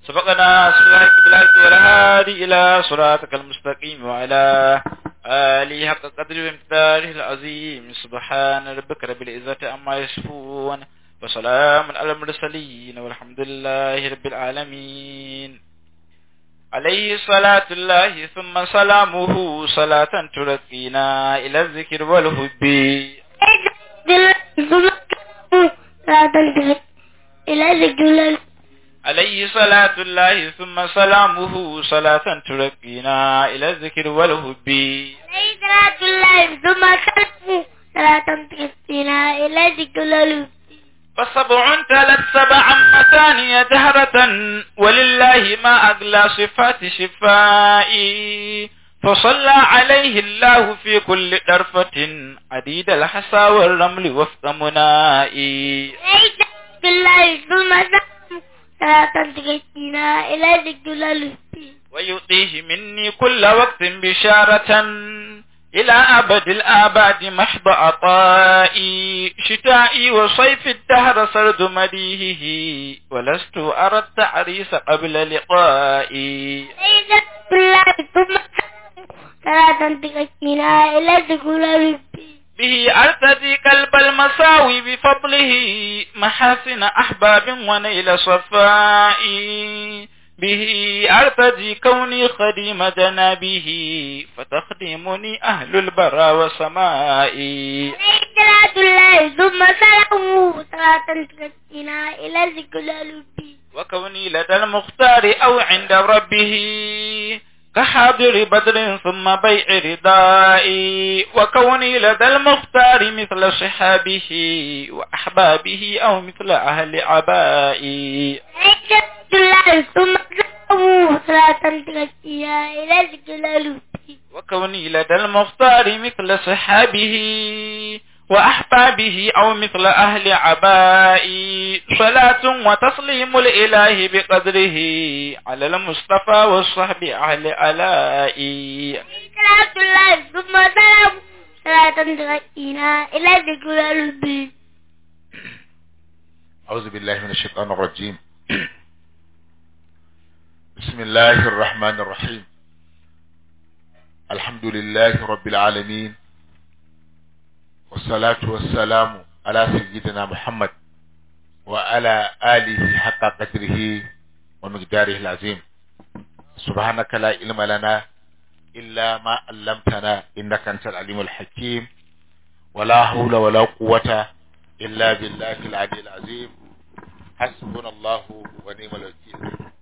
سبقنا صراط بالحق والهادي إلى صراطك المستقيم وعلى آله حق قدر ومقداره العظيم سبحان ربك رب العزة عما يصفون وسلام على المرسلين والحمد لله رب العالمين عليه صلاة الله ثم سلامه صلاة ترقينا إلى الذكر والحب إلى ذكر عليه صلاة الله ثم سلامه صلاة ترقينا إلى الذكر والحب عليه صلاة الله ثم سلامه صلاة ترقينا إلى ذكر والحب فسبع تلت سبعا مثانية جهرة ولله ما أغلى صفات شفائي فصلى عليه الله في كل طرفة عديد الحصى والرمل وفق منائي عليه صلاة الله ثم سلامه صلاة ترقينا إلى ذكر والحب ويعطيه مني كل وقت بشارة إلى أبد الآباد محض عطائي شتائي وصيف الدهر سرد مديهه ولست أرى التعريس قبل لقائي عليه صلاة الله ثم سلامه صلاة ترقينا إلى ذكر والحب به أرتدي قلب المساوي بفضله محاسن أحباب ونيل صفائي به أرتدي كوني خديم جنابه فتخدمني أهل البرى وسمائي عليه صلاة الله ثم سلامه صلاة ترقينا إلى ذكر والحب وكوني لدى المختار أو عند ربه كحاضر بدر ثم بيع ردائي وكوني لدى المختار مثل صحابه وأحبابه أو مثل أهل عبائي عليه صلاة الله ثم سلامه صلاة ترقينا إلى ذكر والحب وكوني لدى المختار مثل صحابه وأحبابه أو مثل أهل عبائي صلاة وتسليم الإله بقدره على المصطفى والصحب أهل علائي صلاة الله ثم سلام صلاة ترقينا إلى ذكر والحب أعوذ بالله من الشيطان الرجيم بسم الله الرحمن الرحيم الحمد لله رب العالمين والصلاة والسلام على سيدنا محمد وعلى آله حق قدره ومقداره العظيم سبحانك لا علم لنا إلا ما علمتنا إنك أنت العليم الحكيم ولا حول ولا قوة إلا بالله العلي العظيم حسبنا الله ونعم الوكيل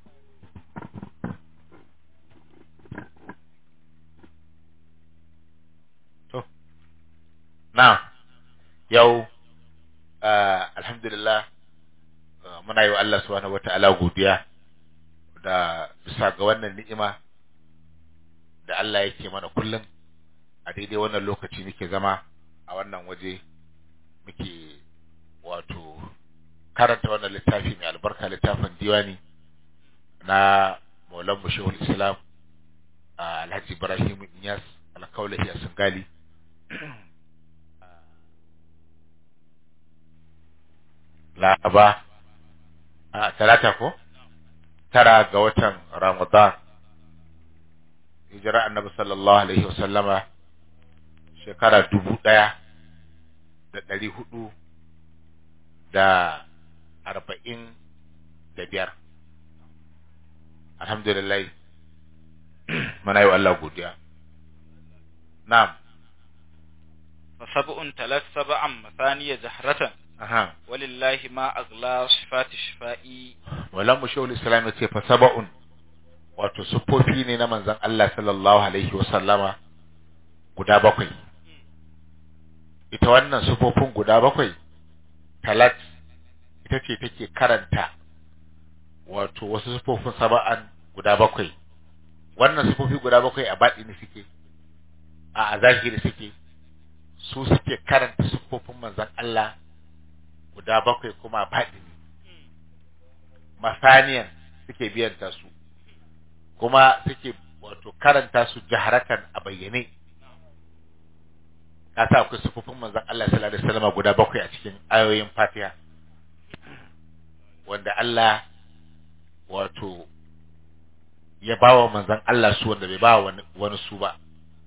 To, na yau ah, alhamdulillah ah, muna yi wa Allah subhanahu wata'ala godiya da bisa ga wannan ni'ima da Allah yake mana kullum a daidai wannan lokaci muke zama a wannan waje muke wato karanta wannan littafi mai albarka littafin diwani na Maulan Shehul Islam ah, Alhaji Ibrahim Inyas alkaulahi a Singali Laraba a talata ko tara ga watan Ramadan hijira annabi sallallahu alaihi wasallama shekara dubu ɗaya da ɗari hudu da arba'in da biyar alhamdulillah muna yi wa Allah godiya na'am فسبع تلت سبعا مثانية جهرة aha ولله ما أغلى صفات شفائي walan mu shehul islam ya ce fa saba'un wato siffofi ne na manzon Allah sallallahu alaihi wa sallama guda bakwai ita wannan siffofin guda bakwai talat ita ce take karanta wato wasu siffofin saba'an guda bakwai wannan siffofi guda bakwai a baɗini suke a a zahiri suke su suke karanta siffofin manzon Allah guda bakwai kuma a baɗini masaniyan suke biyanta su kuma suke wato karanta su jaharatan a bayyane ka sa akwai sufufin manzon Allah sallallahu alaihi wasallam guda bakwai a cikin ayoyin Fatiha wanda Allah wato ya bawa manzon Allah su wanda bai bawa wani, wani su ba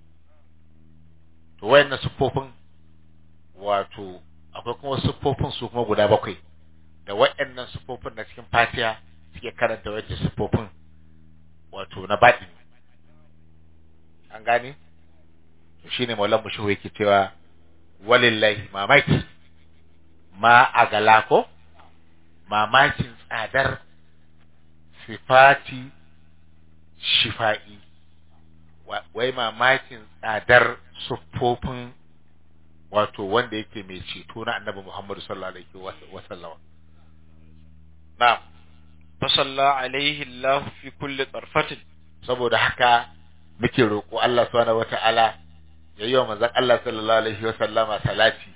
to wayannan siffofin wato akwai kuma siffofin su kuma guda bakwai da wayannan siffofin na cikin fatiha suke karanta wayannan siffofin wato na baɗi an gane to shine maulan mushahu yake cewa walillahi mamaki ma a gala ko mamakin tsadar sifati shifa'i Wa- wai mamakin tsadar siffofin wato wanda yake mai ceto na annabi Muhammadu sallallahu alaihi wa- wa sallama na'am فصلى عليه الله في كل طرفة saboda haka muke roƙo Allah subhanahu wata'ala ya yi wa manzon Allah sallallahu alaihi wa sallama salati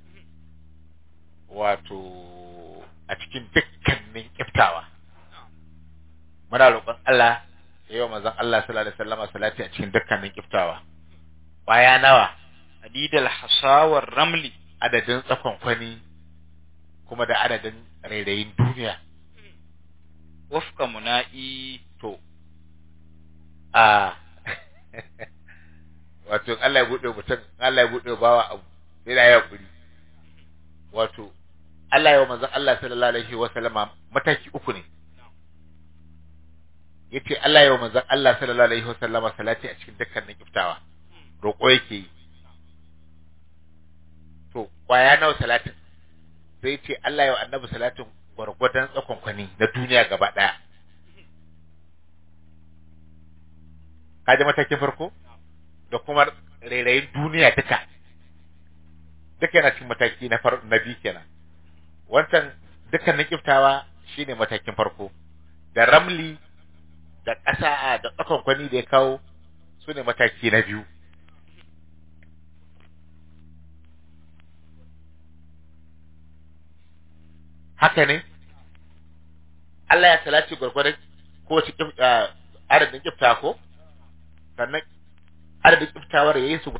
wato a cikin dukkanin kiftawa muna roƙon Allah ya yi wa manzon Allah sallallahu alaihi wa sallama salati a cikin dukkanin kiftawa baya nawa عديد الحصى والرمل adadin tsakon kwani kuma da adadin rairayin duniya وفق منائي to a wato in Allah ya bude mutum in Allah ya bude bawa abu sai da ya kuri wato Allah ya wa manzon Allah sallallahu alaihi wa sallama mataki uku ne yace Allah ya wa manzon Allah sallallahu alaihi wa sallama salati a cikin dukkanin kiftawa roƙo yake yi to kwaya nawa salatin sai yace Allah ya wa annabi salatin gwargwadon tsakon kwani na duniya gaba daya kaji matakin farko da kuma rairayin duniya duka duka yana cikin mataki na far na biyu kenan wancan dukkanin kiftawa shine matakin farko da ramli da ƙasa a da tsakon kwani da ya kawo su ne mataki na biyu haka ne Allah ya salati gwargwadon ko cikin adadin kifta ko sannan adadin kiftawar ya yi su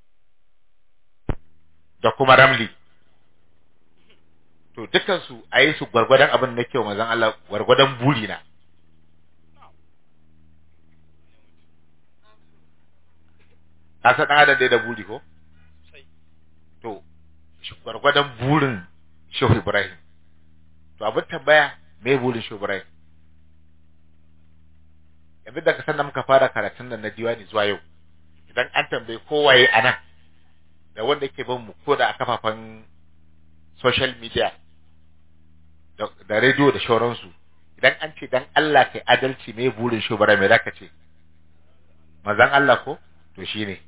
da kuma ramli to dukansu a yi su gwargwadon abin da kyau mazan Allah gwargwadon buri na a san ɗan adam dai da buri ko to shi gwargwadon burin shehu ibrahim to abin tambaya me burin shehu ibrahim yanzu da ka san da muka fara karatun nan na diwani zuwa yau idan an tambaye kowaye a nan da wanda yake bin mu ko da a kafafen social media da, da radio da shauransu idan an ce dan Allah kai adalci me burin shubara me zaka ce mazan Allah ko to shine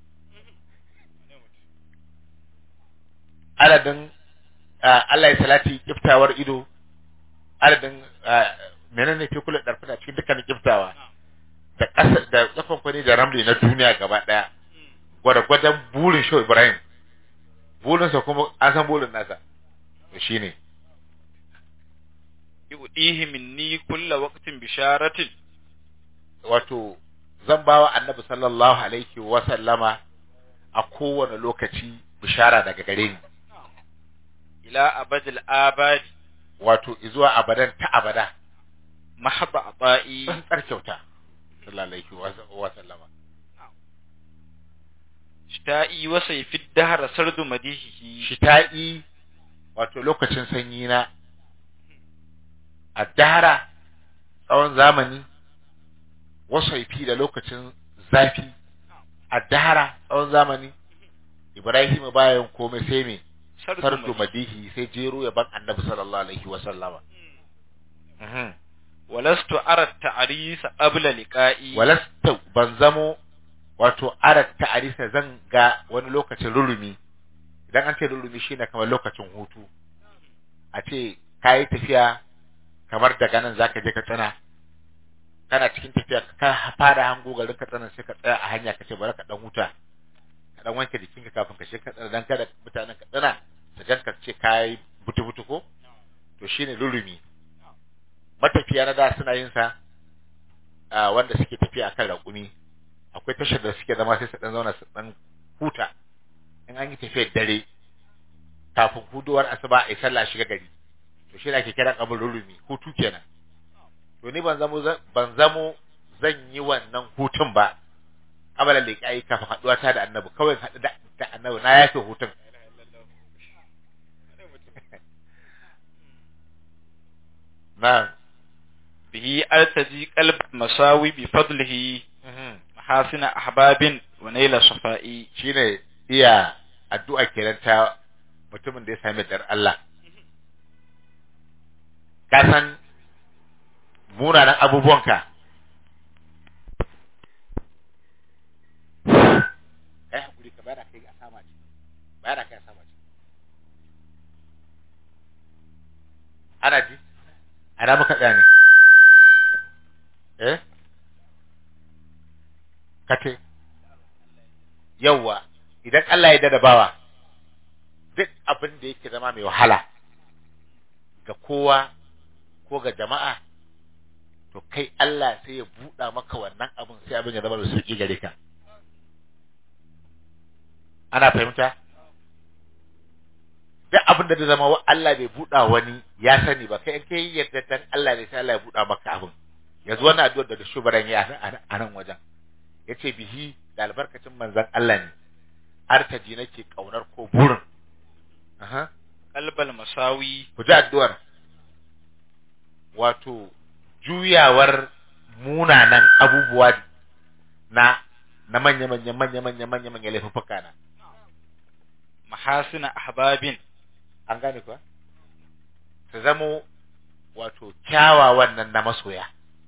adadin Allah ya salati kiftawar ido adadin menene ke kula darfina cikin dukkanin kiftawa da ƙasa da tsakon kwani da ramli na duniya gaba ɗaya gwadagwadon burin shi Ibrahim burinsa kuma an san burin nasa to shine yudihi minni kulla waqtin bisharatin wato zan bawa annabi sallallahu alaihi wa sallama a kowane lokaci bishara daga gare ni ila abadil abadi wato izuwa abadan ta abada mahaba abai tsantsar kyauta sallallahu alaihi wa sallama shita'i wa sayfi dahra sardu madihihi shita'i wato lokacin sanyi na addahara tsawon zamani wasaifi da lokacin zafi addahara tsawon zamani Ibrahim bayan komai sai me sardu madihi sai jero ya ban annabi sallallahu alaihi wa sallama walastu ara ta'risa qabla liqa'i walastu ban zamo wato ara ta'risa zan ga wani lokacin rurumi idan an ce rurumi shine kamar lokacin hutu a ce kayi tafiya kamar daga nan zaka je ka tsana kana cikin tafiya ka fara hango garin ka tsana sai ka tsaya a hanya ka ce bari ka dan huta ka dan wanke jikinka kafin ka shiga tsana dan kada mutanen ka tsana su ganka ce kai butu butu ko to shine rurumi matafiya na da suna yin sa a wanda suke tafiya akan raƙumi akwai tashar da suke zama sai su dan zauna su dan huta in an yi tafiyar dare kafin huduwar asuba a sallah shiga gari to shi ake kira kabul rurumi hutu kenan to ni ban zamo ban zamo zan yi wannan hutun ba abala da kai kafin haduwa ta da annabi kawai in haɗu da da annabi na yafe hutun na به أرتجي قلب مساوي بفضله محاسن أحباب ونيل صفائي shine iya addu'a kenan ta mutumin da ya sami dar Allah ka san munanan abubuwanka kai hakuri ka bayar kai a sama ce bayar kai a sama ce ana ji ana muka tsaya ne eh kate yawwa idan Allah ya dada bawa duk abin da yake zama mai wahala ga kowa ko ga jama'a to kai Allah sai ya buɗa maka wannan abin sai abin ya zama mai sauƙi gare ka ana fahimta duk abin da zai zama wa Allah bai buɗa wani ya sani ba kai in kai yadda dan Allah ne sai Allah ya buɗa maka abin yanzu wannan addu'ar da shugaban ya a nan wajen yace bihi da albarkacin manzon Allah ne artaji nake kaunar ko burin aha قلب المساوي ku ji addu'ar wato juyawar munanan abubuwa na na manya manya manya manya manya manya laifuffuka na محاسن أحباب an gane kuwa su zamo wato kyawawan nan na masoya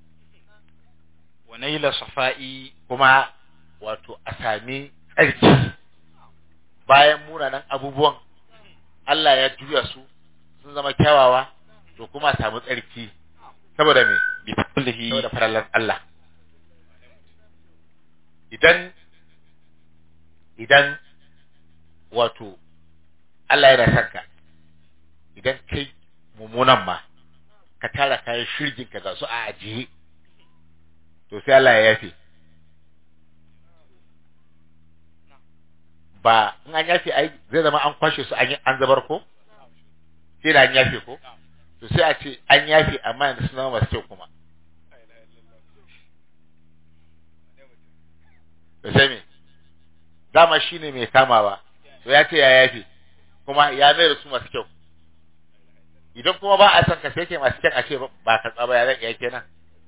ونيل صفائي kuma wato a sami tsarki bayan munanan abubuwan Allah ya juya su sun zama kyawawa to kuma a samu tsarki saboda me بفضله saboda farallar Allah idan idan wato Allah yana son ka idan kai mummunan ma ka tara kayan shirgin ka ga su a ajiye to sai Allah ya yafe ba in an yafe ai zai zama an kwashe su an yi- an zabar ko sai da an yafe ko to sai a ce an yafe amma yanzu suna masu kyau kuma da sai me dama shine mai kamawa to ya ce ya yafe kuma ya mai da su masu kyau idan kuma ba a son ka sai ke masu kyan a ce ba ka tsaba ya zai iya kenan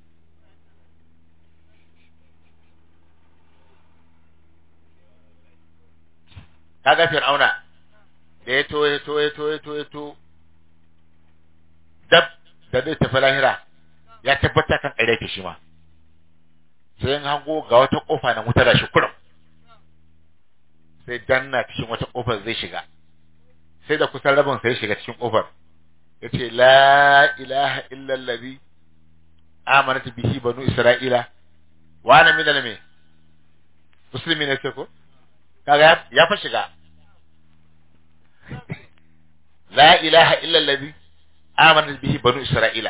kaga fir'auna da ya to ya to ya to ya to ya to dab da zai tafi lahira ya tabbata kan ƙarya ke shi ma sai in hango ga wata kofa na wuta da shi kurum sai danna cikin wata kofar zai shiga sai da kusan rabin sai shiga cikin kofar yace la ilaha illa allazi amanat bihi banu isra'ila wa ana min me muslimi ne sai ko kaga ya- ya fa shiga la ilaha illa allazi amanat bihi banu isra'ila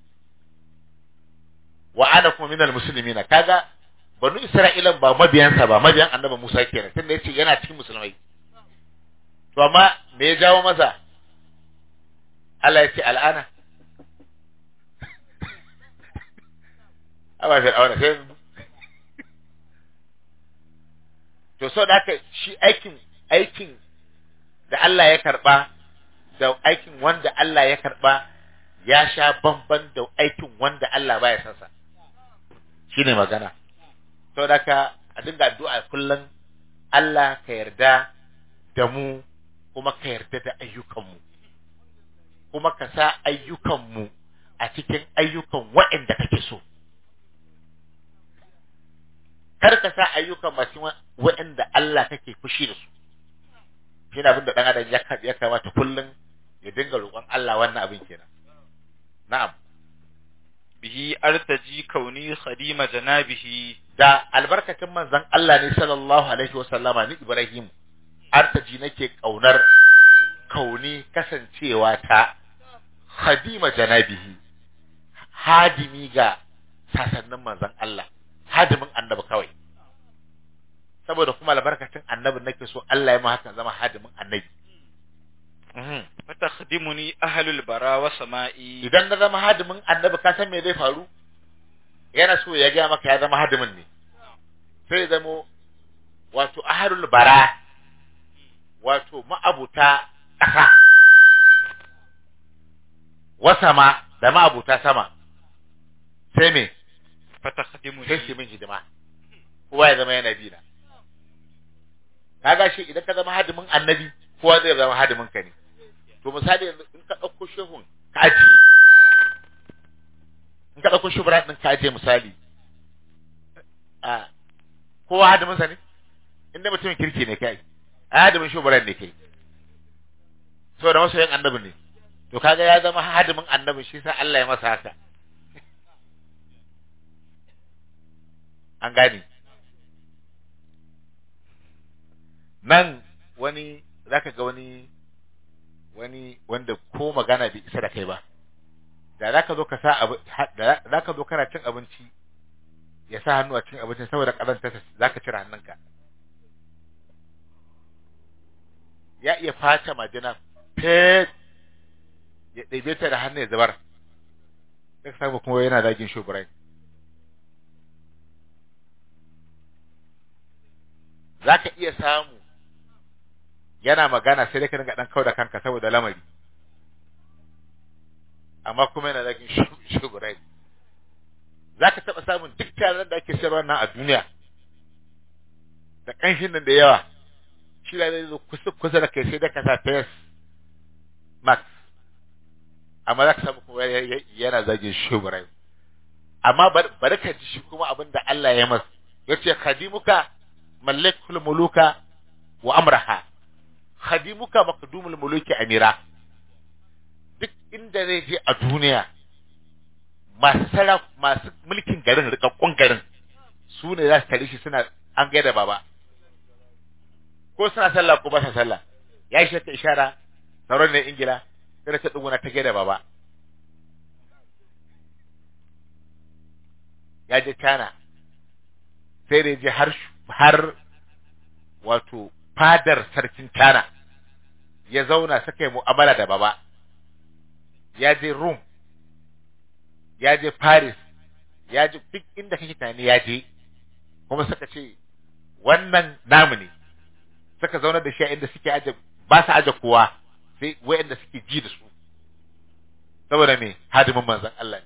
wa ana kuma minal muslimina kaga banu isra'ilan ba mabiyansa ba mabiyan annabi Musa kenan tunda yace yana cikin musulmai to amma me ya jawo masa Allah ya ce al'ana Aba Fir'auna sai to so da haka shi aikin aikin da Allah ya karba da aikin wanda Allah ya karba ya sha bamban da aikin wanda Allah baya san sa shine magana to da haka a dinga addu'a kullum Allah ka yarda da mu kuma ka yarda da ayyukanmu kuma ka sa ayyukanmu a cikin ayyukan waɗanda kake so kar ka sa ayyukan masu waɗanda Allah kake fushi da su shi abin da ɗan adam ya ka- ya kamata kullum ya dinga roƙon Allah wannan abin kenan na'am به أرتجي كوني خديم جنابه da albarkacin manzon Allah ne sallallahu alaihi wa sallama ni Ibrahim artaji nake kaunar kauni kasancewa ta khadima janabihi hadimi ga sasannin manzon Allah hadimin annabi kawai saboda kuma albarkacin annabi nake so Allah ya ma hakan zama hadimin annabi Mhm. فتخدمني أهل البرا وسمائي idan na zama hadimin annabi ka san me zai faru yana so ya ga maka ya zama hadimin ne sai zamo wato aharul bara wato ma'abuta ƙasa wasama da ma'abuta sama sai me fatakhdimu sai su min hidima kowa ya zama yana bina kaga shi idan ka zama hadimin annabi kowa zai zama hadimin ka ne to misali yanzu in ka ɗauko shehun ka ajiye in ka ɗauko shubra ɗin ka ajiye misali a kowa hadimin sa ne inda mutumin kirki ne kai a hadimin shubran ne kai saboda masoyin annabi ne to kaga ya zama hadimin annabi shi sa Allah ya masa haka an gane nan wani zaka ga wani wani wanda ko magana bai isa da kai ba da zaka zo ka sa abu da zaka zo kana cin abinci ya sa hannu a cin abincin saboda kazanta zaka cire hannunka ya iya fata majina fet ya ɗebe ta da hannu ya zubar sai ka samu kuma yana zagin shuburai za ka iya samu yana magana sai dai ka dinga dan kau da kanka saboda lamari amma kuma yana zagin shugurai za ka taɓa samun duk taron da ake sayarwa nan a duniya da ƙanshin nan da yawa shi da zai zo kusa kusa da kai sai da ka sa face max amma za ka samu kuma yana zagin shugurai amma bari ka ji shi kuma abin da Allah ya masa yace khadimuka mallakul muluka wa amraha khadimuka maqdumul muluki amira duk inda zai je a duniya masu sarraf masu mulkin garin rikakkun garin su ne za su tare shi suna an gaida baba ko suna sallah ko ba sa sallah ya yi ta ishara sauran ne ingila sai ta duguna ta gaida baba ya je China sai da je har har wato fadar sarkin China ya zauna suka yi mu'amala da baba ya je Rome ya je Paris ya je duk inda kake tunani ya je kuma suka ce wannan namu ne suka zauna da shi inda suke aje ba su aje kowa sai wayanda suke ji da su saboda me hadimin manzon Allah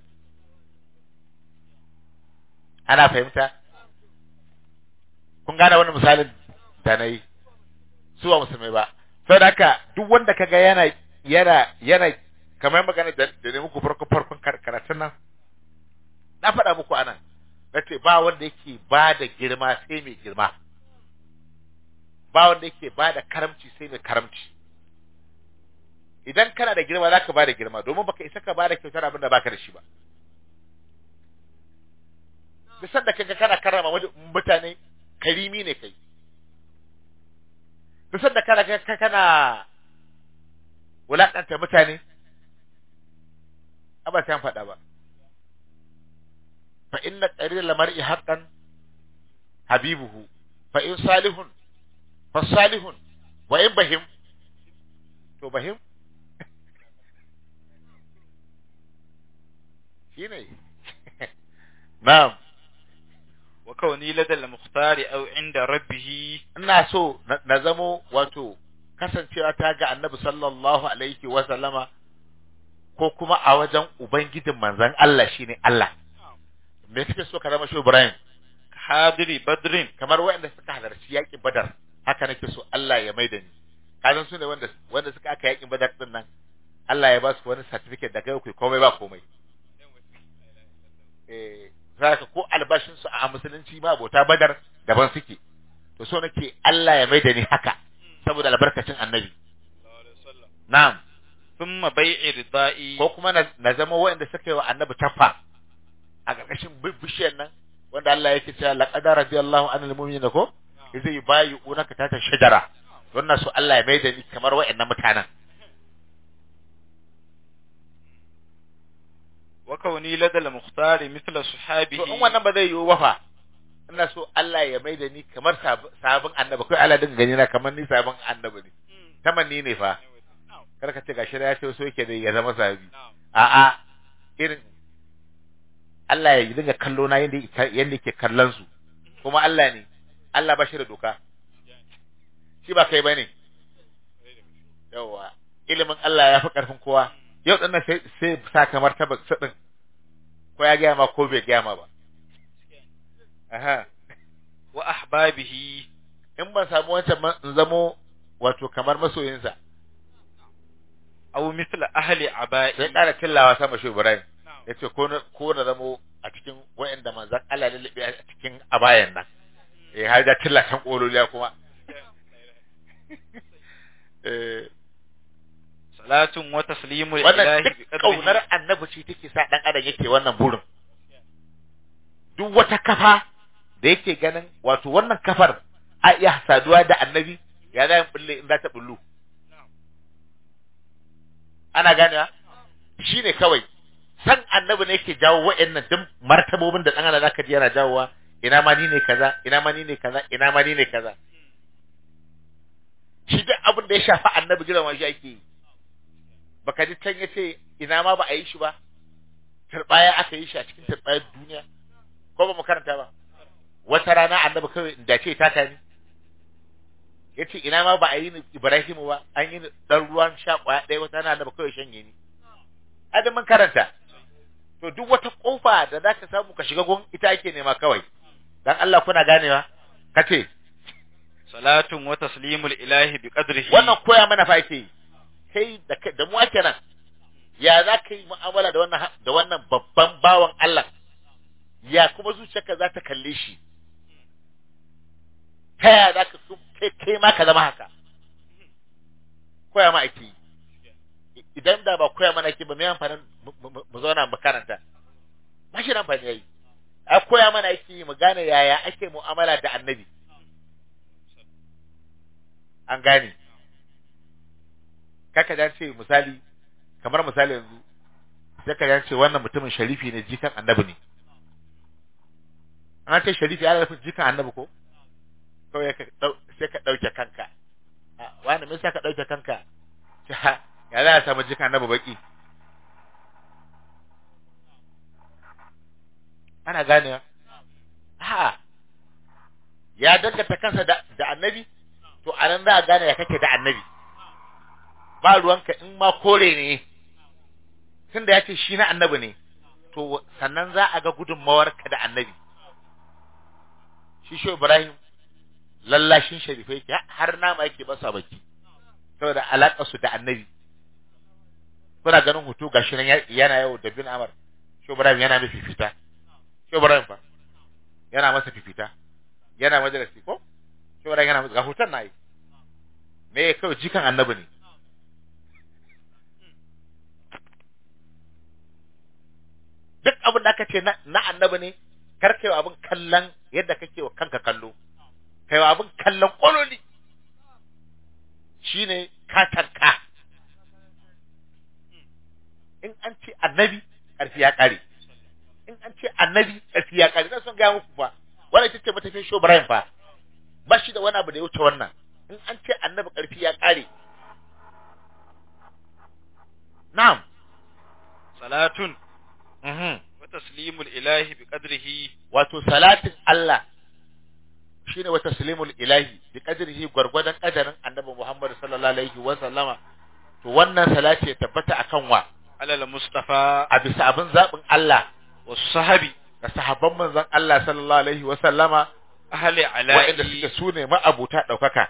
ana fahimta kun gane wannan misalin da na yi su ba musulmai ba sau da haka duk wanda kaga yana yana yana kamar magana da ne muku farko farkon karatun nan na faɗa muku anan na ce ba wanda yake ba da girma sai mai girma ba wanda yake ba da karamci sai mai karamci idan kana da girma za ka ba da girma domin baka isa ka ba da kyautar abin da baka da shi ba duk sanda kaga kana karrama mutane karimi ne kai duk sanda kana kaga kana wulakanta mutane aba sai an faɗa ba fa inna qarir mar'i haqqan habibuhu fa in salihun fa salihun wa in bahim to bahim shine na'am wa kauni ladal muhtari aw inda rabbih ina so na zamo wato kasancewa ta ga annabi sallallahu alaihi wa sallama ko kuma a wajen ubangijin manzon Allah shine Allah me kake so ka zama shi Ibrahim hadiri badrin kamar waɗanda suka halarci yaƙin Badar haka nake so Allah ya maida ni kazan su ne wanda wanda suka aka yaƙin Badar din nan Allah ya ba su wani certificate da kai komai ba komai eh zaka ko albashin su a musulunci ma abota Badar daban suke to so nake Allah ya maida ni haka saboda albarkacin annabi na'am thumma bai'i ridai ko kuma na zama waɗanda suka yi wa annabi tafa a ƙarƙashin bishiyar nan wanda Allah yake cewa laqad radiyallahu anil mu'minina ko zai bayi unaka tata shajara wannan su Allah ya maida ni kamar waɗannan mutanen wa kauni ladal muhtari mithla sahabihi to in wannan ba zai yiwu ba fa ina so Allah ya maida ni kamar sabon annabi kai Allah dinga gani na kamar ni sabon annabi ne tamanni ne fa kar ka ce gashi ya ce so yake da ya zama sahabi a'a irin Allah ya dinga kallo na yanda yanda yake kallon su kuma Allah ne Allah ba shi da doka shi ba kai bane yawa ilimin Allah ya fi karfin kowa yau dinnan sai sai sa kamar ta sadin ko ya gaya ma ko bai gaya ma ba aha wa ahbabihi in ban samu wancan ma in zamo wato kamar masoyinsa aw mithla ahli aba'i sai ƙara killawa sama shi Ibrahim yace ko na ko na zamo a cikin wayanda manzon Allah ya lalle a cikin abayan nan eh har da killa kan kololiya kuma eh salatun wa taslimu wannan lillahi bi duk kaunar annabi ce take sa dan adam yake wannan burin duk wata kafa da yake ganin wato wannan kafar a iya saduwa da annabi ya za yin bulle in za ta bullu ana ganewa shi ne kawai san annabi ne yake jawo wa'annan duk martabobin da dan adam zaka ji yana jawowa ina ma ni ne kaza ina ma ni ne kaza ina ma ni ne kaza shi duk abin da ya shafi annabi girma shi ake yi baka ji can yace ina ma ba a yi shi ba turbaya aka yi shi a cikin turbayar duniya ko ba mu karanta ba wata rana annabi kawai da ce ta tani yace ina ma ba a yi ni Ibrahimu ba an yi ni dan ruwan sha kwaya ɗaya wata rana annabi kawai shanye ni adam mun karanta to duk wata kofa da za ka samu ka shiga gon ita ake nema kawai dan Allah kuna ganewa kace salatun wa taslimu lillahi bi qadrihi wannan koya mana fa ake yi kai da kai da mu ake nan ya za ka yi mu'amala da wannan da wannan babban bawan Allah ya kuma zuciyarka za ta kalle shi ta yaya za ka so kai kai ma ka zama haka koya ma ake yi idan da ba koya mana ake ba mai amfanin mu- mu mu zauna mu karanta ba shi da amfani yayi a koya mana ake yi mu gane yaya ake mu'amala da annabi an gane kaka dan ce misali kamar misali yanzu sai ka ce wannan mutumin sharifi ne jikan annabi ne an ce sharifi ana nufin jikan annabi ko kawai ka dau sai ka dauke kanka a wani me yasa ka dauke kanka ce ha ya za a samu jikan annabi baki ana ganewa ha ya danganta kansa da, da annabi to anan za a gane ya kake da annabi ba ruwanka in ma kore ne tunda ya ce shi na annabi ne to sannan za a ga gudunmawarka da annabi shi shi Ibrahim lallashin sharifai ke har nama yake basa baki saboda alaƙar su da annabi kuna ganin hoto gashi nan ya- yana yau da bin Amar shi Ibrahim yana mai fifita shi Ibrahim fa yana masa fifita yana majalisi ko shi Ibrahim yana masa ga hoton na yi me kawai jikan annabi ne duk abin da aka ce na na annabi ne kar kai wa abin kallon yadda kake wa kanka kallo kai wa abin kallon kololi shine katanka in an ce annabi ƙarfi ya ƙare in an ce annabi ƙarfi ya ƙare na son gaya muku fa wannan ita ce matafin show Brian fa ba shi da wani abu da ya wuce wannan in an ce annabi ƙarfi ya ƙare na'am salatun mhm wa taslimu lillahi bi qadrihi wato salatin Allah shine wa taslimul ilahi bi qadrihi gwargwadon kadarin annabi Muhammad sallallahu alaihi wa sallama to wannan salati ya tabbata akan wa alal mustafa a bisa abin zabin Allah wa sahabi da sahabban manzon Allah sallallahu alaihi wa sallama ahli waɗanda ala'i suke sune ma'abuta daukaka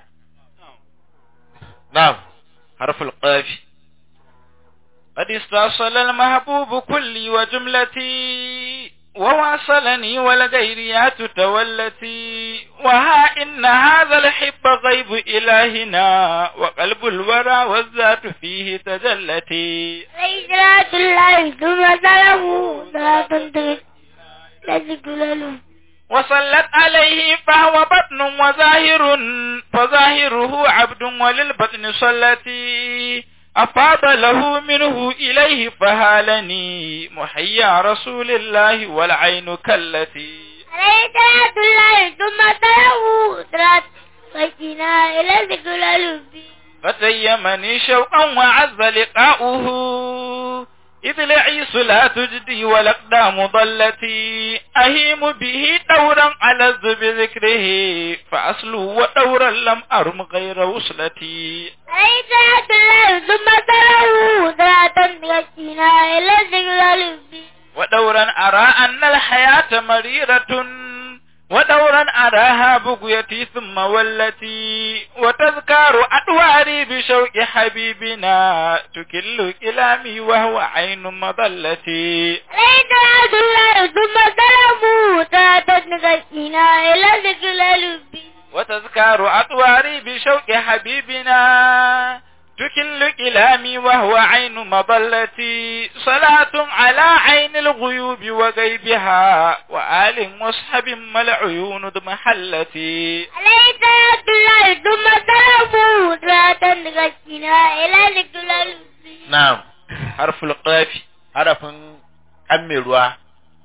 na'am حرف القاف قد استأصل المحبوب كلي وجملتي وواصلني والغيريات تولتي وها إن هذا الحب غيب إلهنا وقلب الورى والذات فيه تجلتي صلاة الله ثم سلامه صلاة تذكر له وصلت عليه فهو بطن وظاهر فظاهره عبد وللبطن صلتي أفاض له منه إليه فهالني محيا رسول الله والعين كالتي عليه صلاة الله ثم سلامه صلاة وجنا إلى ذكر له فتيمني شوقا وعز لقاؤه إذ العيس لا تجدي والأقدام ضلتي أهيم به دورا على بذكره فأصله ودورا لم أرم غير وصلتي عليك عبد الله ثم تراه ذات تغشينا إلى ذكر ودورا أرى أن الحياة مريرة ودورا أراها بقيتي ثم والتي وتذكار أدواري بشوق حبيبنا تكل كلامي وهو عين مضلتي عليك عبد الله ثم تراه ذات تغشينا إلى ذكر وتذكار أطواري بشوق حبيبنا تكل كلامي وهو عين مضلتي صلاة على عين الغيوب وغيبها وآل مصحب ما العيون محلتي عليك عبد الله ثم تراه ذات تغشينا إلى ذكر na'am حرف القاف harafin kan mai ruwa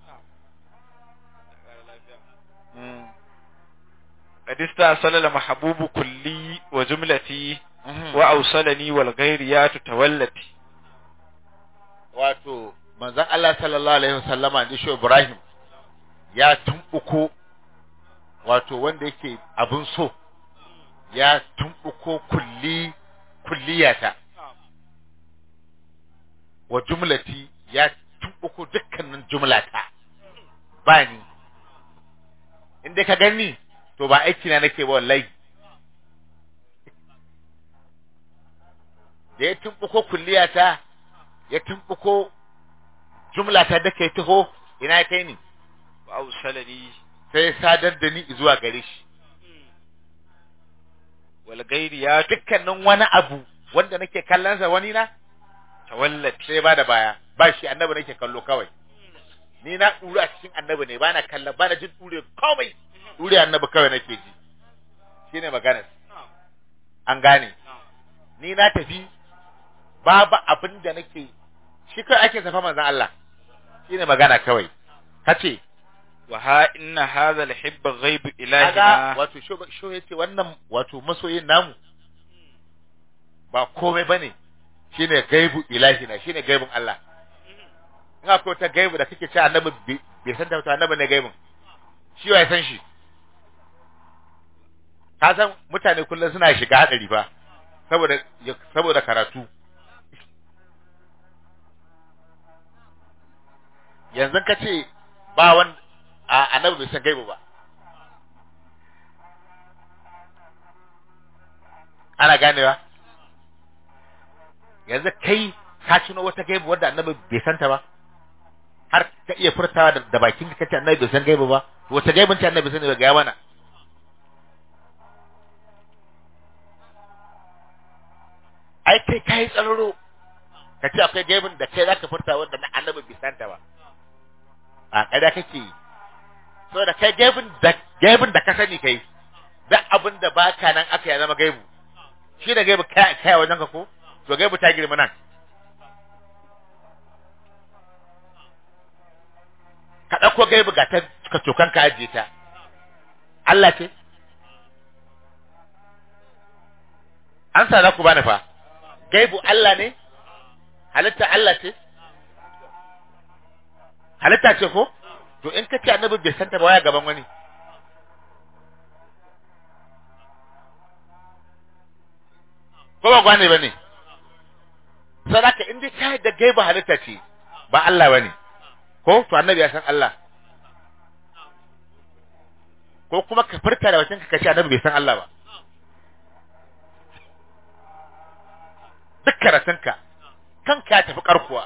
Mm, قد استأصل المحبوب كلي وجملتي mhm. وأوصلني والغيريات تولتي wato manzon Allah sallallahu alaihi wasallama da shi Ibrahim ya tumbuko wato wanda yake abin so ya tumbuko kulli kulliyata wa jumlati ya tumbuko dukkanin jumlata ba ni inda ka gani to ba aiki na nake ba wallahi da ya tumbuko kulliyata ya tumbuko jumlata da kai taho ina ya kai ni وأوصلني sai ya sadar da ni zuwa gare shi والغيريات dukkanin wani abu wanda nake kallonsa wani na تولتي sai ba da baya ba shi annabi nake kallo kawai ni na ɗure a cikin annabi ne ba na kallon ba na jin ɗure komai ɗure annabi kawai nake ji shine maganar an gane ni na tafi babu abin da nake shi kawai ake safa manzon Allah shine magana kawai kace وها إن هذا الحب غيب kaga إلهنا wato sho sho yace wannan wato masoyin namu ba komai bane shine gaibu ilahina shine gaibun Allah in akwai ta gaibu da kake cewa annabi bai- bai san ta annabi ne gaibun shi wa ya san shi ka san mutane kullum suna shiga hadari fa saboda saboda karatu yanzu ka ce ba wani a annabi bai san gaibu ba ana ganewa yanzu kai ka tuno wata gaibu wadda annabi bai santa ba har ka iya furtawa da, da bakin ka kace annabi bai san gaibu ba to wata gaibun ce annabi bai sani ba ga mana ai kai kai tsararo ka ce akwai gaibun da kai zaka furta wanda na annabi bai santa ba a kada kake yi saboda kai gaibun da gaibun da ka sani kai duk abin da baka nan aka ya zama gaibu shi da gaibu kai kai wajen ka ko to gaibu ta girma nan ka ɗauko gaibu ga ta ka cokan ka ajiye ta Allah ce an sa za ku bani fa gaibu Allah ne halitta Allah ce halitta ce ko to in ka ce annabi bai santa ba waya gaban wani ko ba gwane ba ne sadaka in dai ka da gaiba halitta ce ba Allah ba ne ko to annabi ya san Allah ko kuma ka furta da wacin ka ce annabi bai san Allah ba duk karatunka kanka ya tafi karkuwa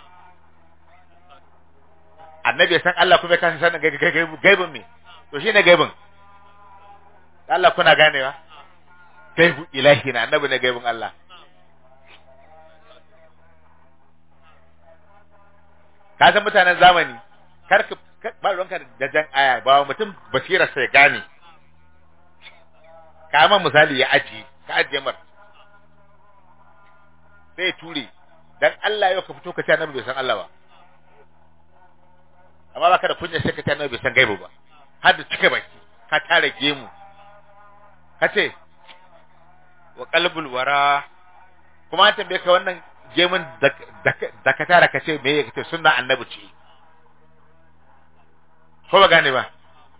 annabi ya san Allah kuma ya kasa sanin gaibin me to shi ne gaibin Allah kuna ganewa gaibu ilahi na annabi ne gaibin Allah ka san mutanen zamani kar ka ba ruwanka da jan aya ba mutum basira sai gane ka ma misali ya aji ka ajiye mar sai ya ture dan Allah yau ka fito ka ce annabi bai san Allah ba amma baka da kunya sai ka ce annabi bai san gaibu ba har da cika baki ka tare gemu ka ce wa qalbul wara kuma an tambaye ka wannan gemun da da ka tara ka ce me ya kace sunna annabi ce ko ba gane ba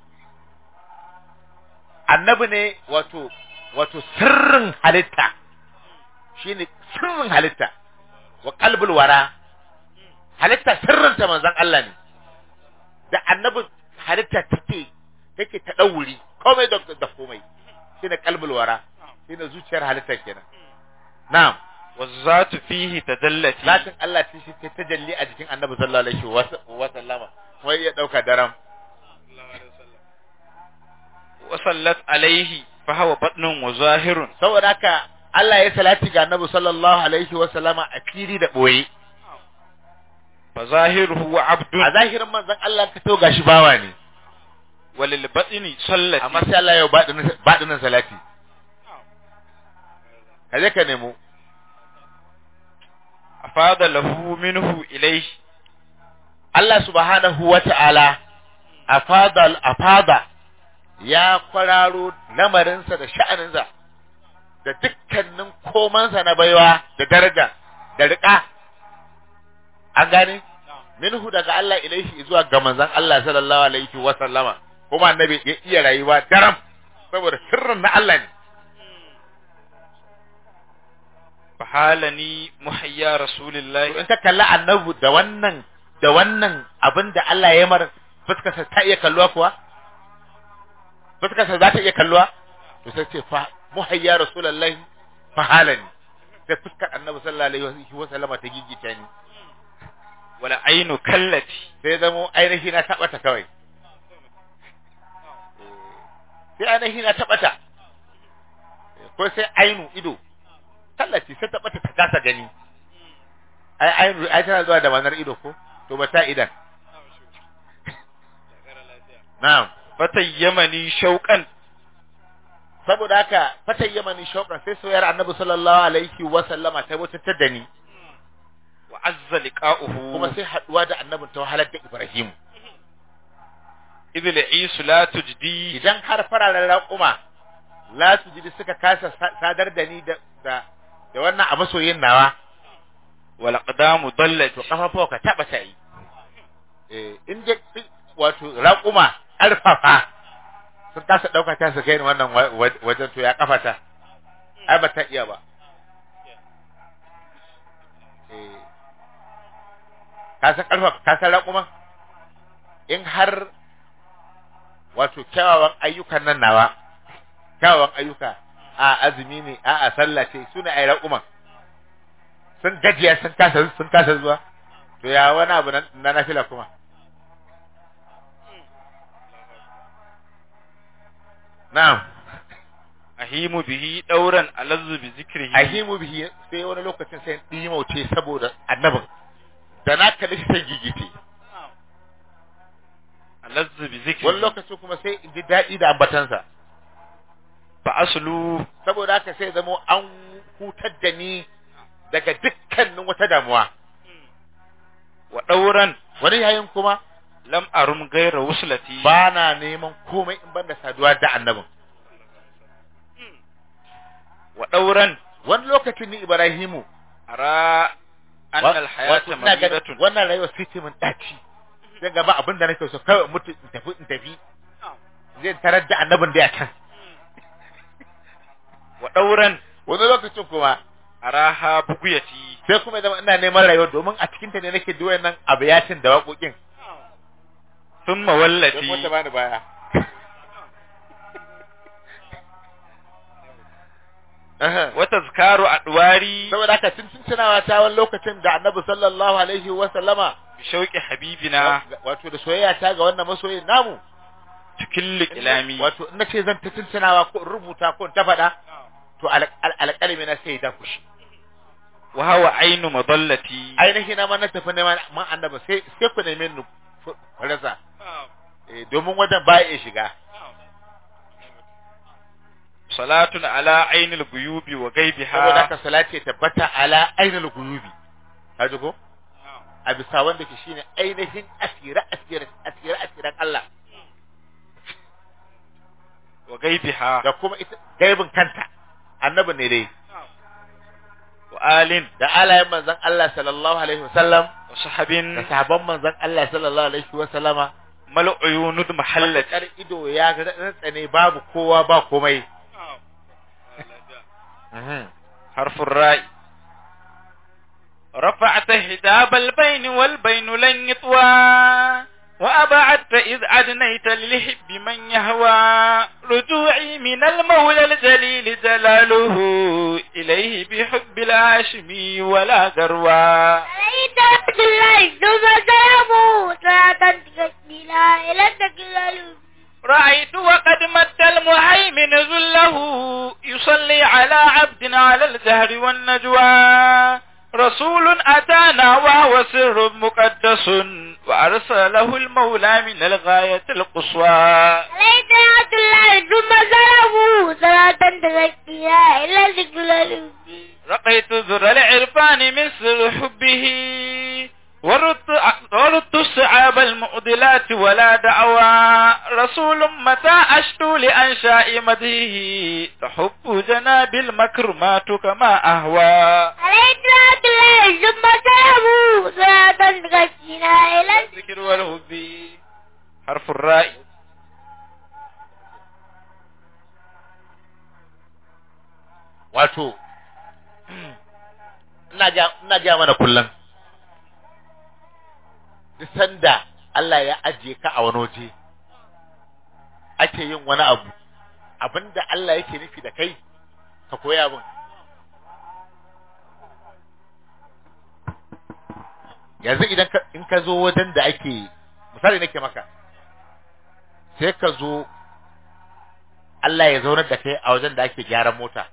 annabi ne wato wato sirrin halitta shine sirrin halitta wa qalbul wara halitta sirrin ta manzon Allah ne da annabi halitta take take ta dauri komai da da komai shine qalbul wara shine zuciyar halitta kenan na'am والذات فيه تدلت zatin Allah ce shi ta jalli a jikin annabi sallallahu alaihi wa sallama kuma ya dauka daram وصلت عليه فهو بطن وظاهر saboda haka Allah ya salati ga annabi sallallahu alaihi wa sallama a fili da boye فظاهره عبد a zahirin manzon Allah ka to gashi bawa ne وللبطن صلت amma sai Allah ya baɗinin baɗinin salati kaje ka nemo أفاد له منه إليه Allah subhanahu wa ta'ala afada afada ya kwararo lamarinsa da sha'aninsa da dukkanin komansa na baiwa da daraja da riƙa an gane minhu daga Allah ilaihi zuwa ga manzon Allah sallallahu alaihi wa sallama kuma annabi ya iya rayuwa daram saboda sirrin na Allah ne فحالني محيا رسول to الله in ka kalla annabi da wannan da wannan abin da Allah ya mar fuskarsa ta iya kalluwa kuwa fuskarsa za ta iya kalluwa to sai ce fa muhayya rasulullahi fa halani sai fuskar annabi sallallahu alaihi wa sallama ta gigita ni ولا عين كلتي sai zamo ainihi na tabata kawai sai ainihi na tabata ko sai ainu ido tallaci sai tabata ta kasa gani ai ainu ai tana zuwa da manar ido ko to ba ta idan na'am فتيمني شوقا saboda haka fatan yamani shauƙan sai soyar annabi sallallahu alaihi wa sallama ta wutar da ni وعز لقاؤه kuma sai haduwa da annabin ta wahalar da Ibrahim إذ العيس لا تجدي idan har fararen raƙuma la su ji suka kasa sa- sadar da ni da da da wannan a masoyin nawa والأقدام ضلت to kafafuwa ka taba ta yi eh in dai wato raƙuma ƙarfafa sun kasa ɗauka ta su kai ni wannan wa- wa- wajen to ya kafata ai ba ta iya ba eh ka san ƙarfafa ka san raƙuma in har wato kyawawan ayyukan nan nawa kyawawan ayyuka a azumi ne a a sallah ce su ne ai raƙuman sun gajiya sun kasa sun kasa zuwa to ya wani abu na na nafila kuma na'am أهيم به دورا ألذ بذكره ahimu bihi sai wani lokacin sai in mauce saboda annabin da na kalli shi sai gigite ألذ بذكره wani lokacin kuma sai in ji daɗi da ambatansa فأصله saboda haka sai zamo an hutar da ni daga dukkanin wata damuwa ودورا wani yayin kuma لم أرم غير وصلتي ba na neman komai in banda saduwa da annabin ودورا wani lokacin ni Ibrahimu أرى أن wa- الحياة wato ina ganin مريضة wannan rayuwa sai ce min daci zan gaba abin da nake so kawai in mutu in tafi in tafi zai tarar da annabin da ya can ودورا wani lokacin kuma أراها بقيتي sai kuma ya zama ina neman rayuwa domin a cikin ta ne nake duwayen nan abu yacin da waƙoƙin ثم don wata والتي bani baya Aha. وتذكار أدواري saboda haka tun tun tunawa ta wani lokacin da annabi sallallahu alaihi wa sallama بشوق حبيبنا wato da soyayya ta ga wannan masoyin namu تكل كلامي wato in nace zan ta tuntunawa ko in rubuta ko in ta faɗa to al- al- alƙalami na sai da kushi وهو عين مضلتي ainihi na ma na tafi neman man annaba sai sai ku neme ni ku ku rasa Eh, domin wajen ba ya shiga صلاة على عين الغيوب saboda وغيبها haka salati ya tabbata ala ainul guyubi ka ji ko a bisa wanda ke shine ainihin asira asira asira asiran Allah وغيبها da kuma ita gaibin kanta annabi ne dai wa وآل da alayen manzon Allah sallallahu alaihi wasallam وصحب da sahabban manzon Allah sallallahu alaihi wasallama ما العيون محلت kar ido ya ga tsane babu kowa ba komai Mhm. حرف الراء رفعت حجاب البين والبين لن يطوى وأبعدت إذ أدنيت للحب من يهوى رجوعي من المولى الجليل جلاله إليه بحب الهاشمي ولا ذروى عليك عبد الله ثم سلامه صلاة تكفينا إلى التكلل رأيت وقد مد المهيمن ذله يصلي على عبد على الجهر والنجوى رسول أتانا وهو سر مقدس وأرسله المولى من الغاية القصوى عليك عبد الله ثم سلامه صلاة تكفينا إلى التكلل رقيت ذر العرفان من سر حبه وردت, وردت الصعاب المعضلات ولا دعوى رسول متى أشتو لأنشاء مدهه تحب جناب المكرمات كما أهوى عليك عبد الله ثم سلامه صلاة تكفينا إلى الذكر والهب حرف الراء wato ina ja ina ja mana kullum duk sanda Allah ya ajiye ka a wani waje ake yin wani abu abinda Allah yake nufi da kai ka koya abin yanzu idan ka in ka zo wajen da ake misali nake maka sai ka zo Allah ya zaunar da kai a wajen da ake gyaran mota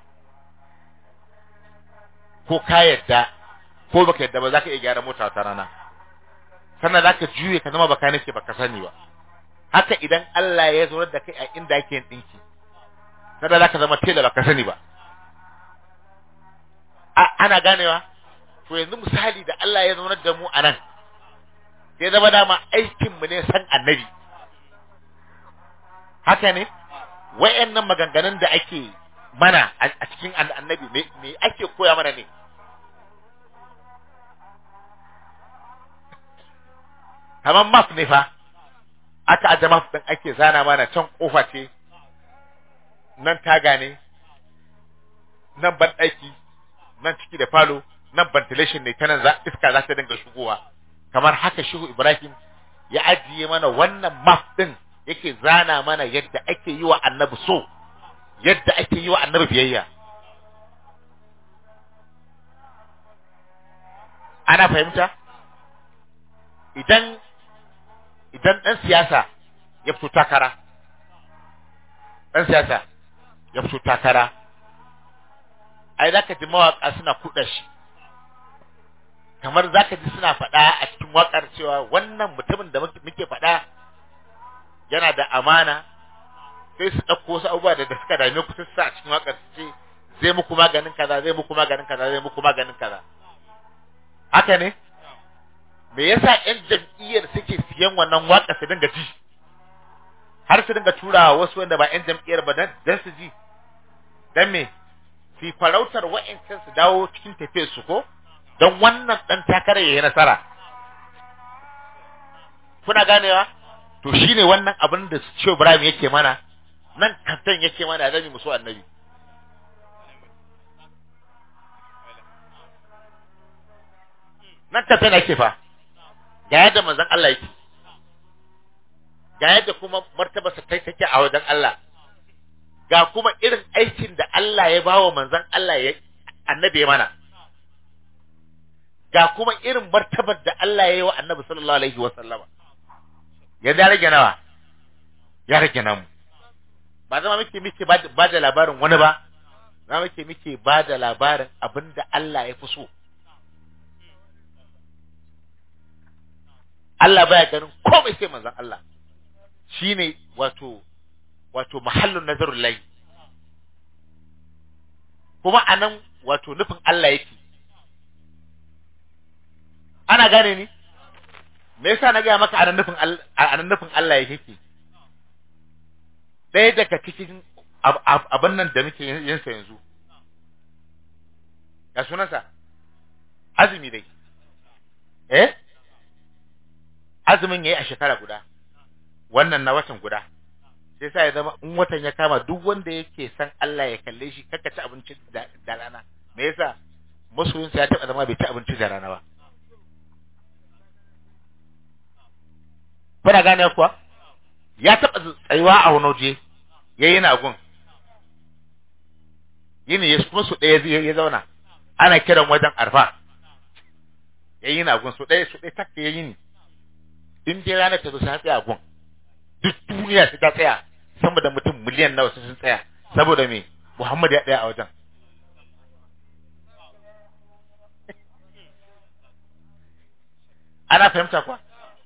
ko ka yadda ko baka yadda ba za ka iya gyara mota wata rana sannan za ka juye ka zama baka nake baka sani ba haka idan Allah ya zaunar da kai a inda ake yin ɗinki sannan za ka zama tela baka sani ba A- ana ganewa to yanzu misali da Allah ya zaunar da mu a nan sai zama dama aikinmu ne san annabi haka ne wayannan maganganun da ake mana a a cikin an- annabi me me ake koya mana ne kamar map ne fa aka aje map din ake zana mana can kofa ce nan taga ne nan ban nan ciki da falo nan ventilation ne ta nan za iska za ta dinga shigowa kamar haka shehu ibrahim ya ajiye mana wannan map din yake zana mana yadda ake yi wa annabi so yadda ake yi wa annabi biyayya ana fahimta idan idan ɗan siyasa ya fito takara ɗan siyasa ya fito takara ai za ka ji mawaƙa suna kuɗa shi kamar za ka ji suna faɗa a cikin waƙar cewa wannan mutumin da muke muke faɗa yana da amana sai su ɗauko wasu abubuwa da da suka dame ku sai su sa a cikin waƙar su ce zai muku maganin kaza zai muku maganin kaza zai muku maganin kaza haka ne me yasa ƴan jam'iyyar suke siyan wannan waƙa su dinga ji har su dinga turawa wasu wanda ba ƴan jam'iyyar ba dan dan su ji dan me su farautar wa'ancan su dawo cikin tafiyar su ko don wannan dan takarar yayi nasara kuna ganewa to shine wannan abin da Shehu Ibrahim yake mana nan kantan yake mana zami musu annabi nan kantan yake fa ga yadda manzon Allah yake ga yadda kuma martabarsa kai take a wajen Allah ga kuma irin aikin da Allah ya bawa manzon Allah ya annabi ya mana ga kuma irin martabar da Allah ya yi wa annabi sallallahu alaihi wa sallama ya da rage nawa ya rage namu ba zama muke muke ba da labarin wani ba zama muke muke ba da labarin abin da Allah ya fi so Allah baya ganin komai sai manzon Allah shine wato wato mahallun nazarul lahi kuma anan wato nufin Allah yake ana gane ni me yasa na gaya maka anan nufin Allah anan nufin Allah yake ɗaya daga cikin abin nan da muke yin sa yanzu ya sunansa azumi dai eh azumin yayi a shekara guda wannan na watan guda sai sa ya zama in watan ya kama duk wanda yake san Allah ya kalle shi kakka ci abinci da da rana me yasa masoyinsa ya taba zama bai ci abinci da rana ba kuna gane kuwa ya taba tsayuwa a wani waje yayi na gun yini ya kuma su ɗaya ya zauna ana kiran wajen arfa yayi na gun su ɗaya su ɗaya takka yayi ni in dai ranar ta zo sai tsaya a gun duk duniya su ta tsaya sama da mutum miliyan nawa sun tsaya saboda me Muhammad ya tsaya a wajen ana fahimta kuwa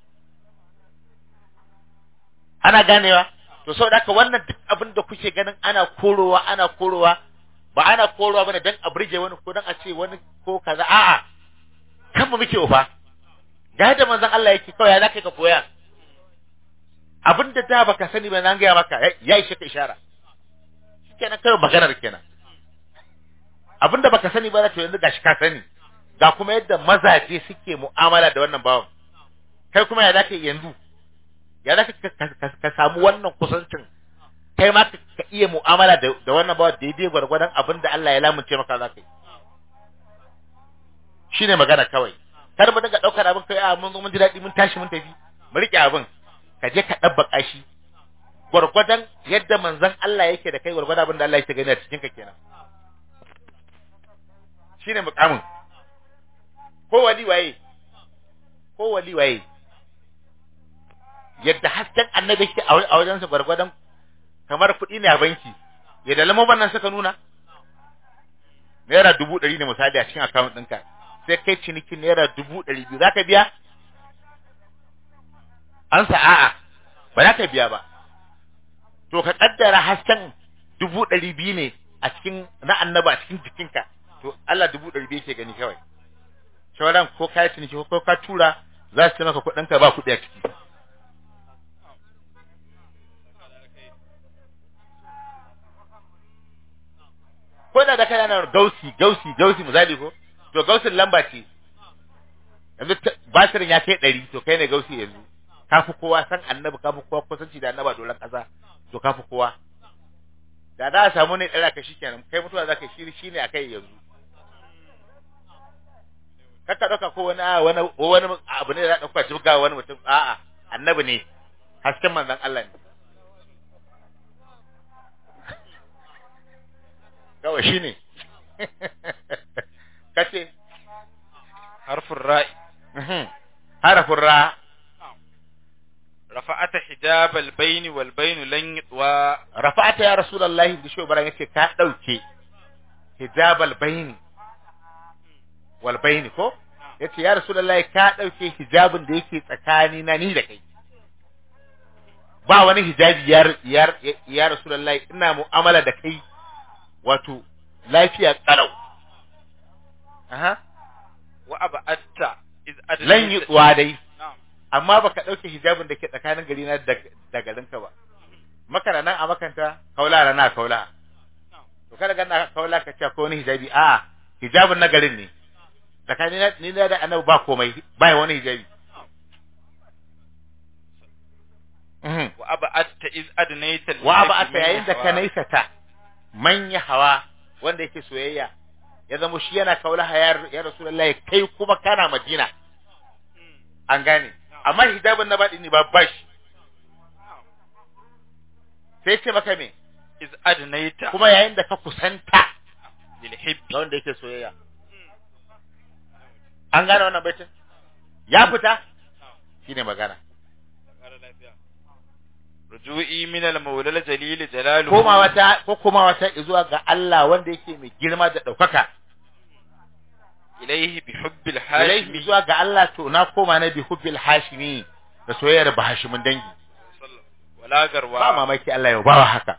ana ganewa to saboda haka wannan duk abin da kuke ganin ana korowa ana korowa ba ana korowa bane dan a burge wani ko dan a ce wani ko kaza a'a kan mu muke ufa ga yadda manzon Allah yake kawai ya zaka ka koya abin da da baka sani ba nan gaya maka ya ishe ka ishara kenan kai maganar kenan abin da baka sani ba to yanzu gashi ka sani ga kuma yadda mazaje suke mu'amala da wannan bawan kai kuma ya zaka yanzu ya zaka ka samu wannan kusancin kai ma ka iya mu'amala da da wannan bawan daidai gwargwadon abin da Allah ya lamunce maka zaka yi shine magana kawai kar mu dinga daukar abin kai a mun zo mun ji daɗi mun tashi mun tafi mu rike abin ka je ka ɗabbaka shi gwargwadon yadda manzon Allah yake da kai gwargwadon abin da Allah yake gani a cikin ka kenan shine mukamin ko wali waye ko wali waye yadda hasken annabi yake a wajen sa gwargwadon kamar kuɗi ne a banki yadda lamobin nan suka nuna naira dubu ɗari ne misali a cikin akawun ɗinka sai kai cinikin naira dubu ɗari biyu za ka biya an sa a'a ba za ka biya ba to ka kaddara hasken dubu ɗari biyu ne a cikin na annaba a cikin jikinka to Allah dubu ɗari biyu yake gani kawai sauran ko ka yi ciniki ko ka tura za su ce maka kuɗinka ba kuɗi a ciki ko da da kana na gausi gausi gausi misali ko to gausin lamba ce yanzu batirin ya kai ɗari to kai ne gausi yanzu ka fi kowa san annabi ka fi kowa kusanci da annaba dolan ƙasa to ka fi kowa da za a samu ne ɗara ka shi kenan kai mutuwa za ka shiri shi ne a kai yanzu kakka ɗauka ko wani a wani wani abu ne da za a ɗauka ci ga wani mutum a'a annabi ne hasken manzon Allah ne kawai shi ne kace harfin ra'i harafin ra rafa'ata hijab al-bayn wal bayn lan yatwa rafa'ata ya rasulullahi da shi baran yace ka dauke hijabal bayni wal bayni ko yace ya rasulullahi ka dauke hijabin da yake tsakani na ni da kai ba wani hijabi ya ya ya rasulullahi ina mu'amala da kai wato lafiya kalau aha wa ab'atta iz adna lan yi tsuwa dai na'am amma baka dauke hijabin da ke tsakanin gari na da da garinka ba makana nan a makanta kaula rana kaula to kada ganna kaula ka ce ko wani hijabi a hijabin na garin ne tsakanin na ni da annabi ba komai ba wani hijabi Mhm. wa ab'atta iz adnayta wa ba aka yayin da ka naisata manya hawa wanda yake soyayya ya zama shi yana kaula ya ya rasulullahi kai kuma kana madina an gane amma hijabin na baɗi ne ba bashi sai ce maka me iz adnayta kuma yayin da ka kusanta lil hibbi ga wanda yake soyayya an gane wannan baitin ya fita shine magana ruju'i min al-mawla al-jalil jalaluhu koma wata ko koma wata zuwa ga Allah wanda yake mai girma da ɗaukaka ilayhi bi hubbil ilaihi hashimi zuwa ga Allah to na koma na bi hubbil hashimi da soyayyar bahashimin dangi wala ba garwa mamaki Allah ya bawa haka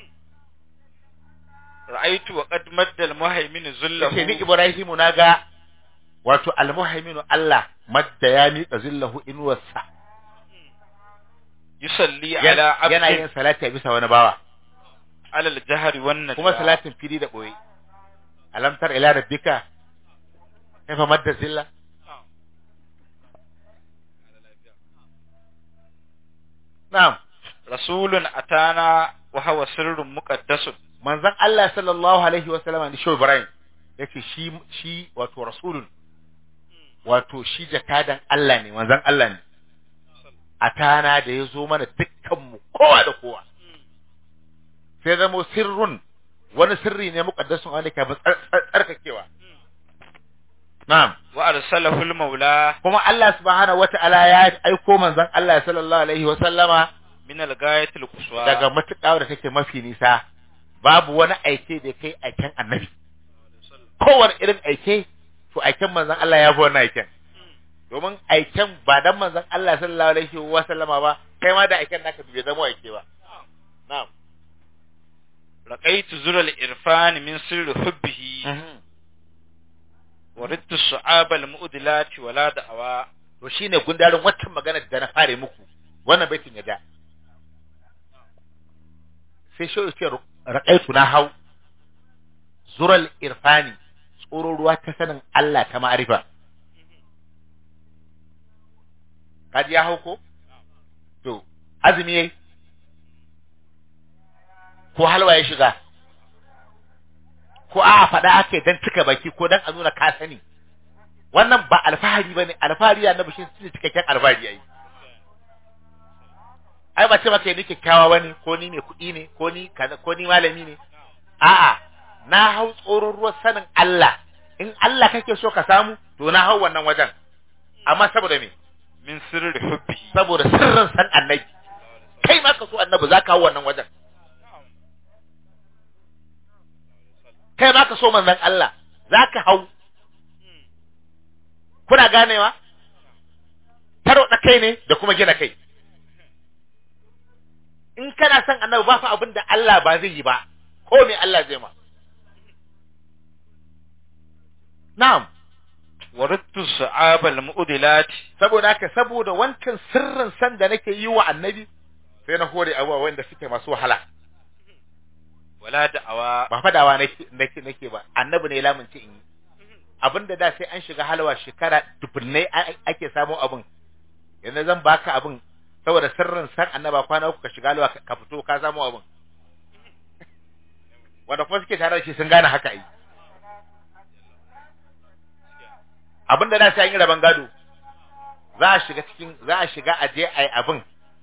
ra'aytu wa qad madda al-muhaymin zullahu yace ni Ibrahimu naga wato almuhaiminu Allah madda ya miƙa zillahu inuwarsa yusalli yana ala yana yin abdin salati a bisa wani bawa ala al-jahri wan najwa kuma salatin fili da boye alam tar ila rabbika kaifa madda zilla na'am rasulun atana wa huwa sirrun muqaddasun manzon Allah sallallahu alaihi wa sallama ni Shehu Ibrahim yace shi shi wato rasulun wato shi jakadan Allah ne manzon Allah ne atana da ya zo mana dukkan mu kowa da kowa sai zamo sirrun wani sirri ne muqaddasun wanda ke ba tsar- tsar- tsarkakewa na'am wa arsalahu al-maula kuma Allah subhanahu wata'ala ya aiko manzon Allah sallallahu alaihi wa sallama min al-ghayati al-quswa daga matuƙa da take mafi nisa babu wani aike da kai aiken annabi kowane irin aike to aiken manzon Allah ya fi wannan aiken domin aiken ba dan manzon Allah sallallahu alaihi wa sallama ba kai ma da aiken naka bai zama aike ba na'am raqaitu zura al-irfan min sirri hubbihi wa ridtu su'aba al-mu'dilati wa la da'awa to shine gundarin waccan magana da na fare muku wannan baitin ya da sai shi ce raƙaitu na hau zural irfani tsoro ruwa ta sanin Allah ta ma'arifa kaji ya hau ko to azumi yayi ko halwa ya shiga ko a faɗa ake dan cika baki ko dan a nuna ka sani wannan ba alfahari bane alfahari ya nabi shi ne cikakken alfahari yayi ai ba ce maka ni kyakkyawa bane ko ni mai kuɗi ne ko ni kaza ko ni malami ne a'a na hau tsoron ruwan sanin Allah in Allah kake so ka samu to na hau wannan wajen amma saboda me min sirri hubbihi saboda sirrin san annabi kai ma ka so annabi za ka hau wannan wajen kai ma ka so manzon Allah za ka hau kuna ganewa taro da kai ne da kuma gina kai in kana son annabi ba fa abin da Allah ba zai yi ba ko me Allah zai ma na'am wa ridtu su'aba al-mu'dilati saboda haka saboda wancan sirrin san da nake yi wa annabi sai na hore abubuwa wanda suke masu wahala wa la da'awa ba fadawa nake nake nake ba annabi ne lamunci in yi abinda da sai an shiga halwa shekara dubunnai a- ake samu abin yanzu zan baka abin saboda sirrin san annaba kwana uku ka shiga halwa ka- ka fito ka samu abin wanda kuma suke tare da shi sun gane haka ai abinda da sai an yi rabon gado za a shiga cikin za a shiga a je ai abin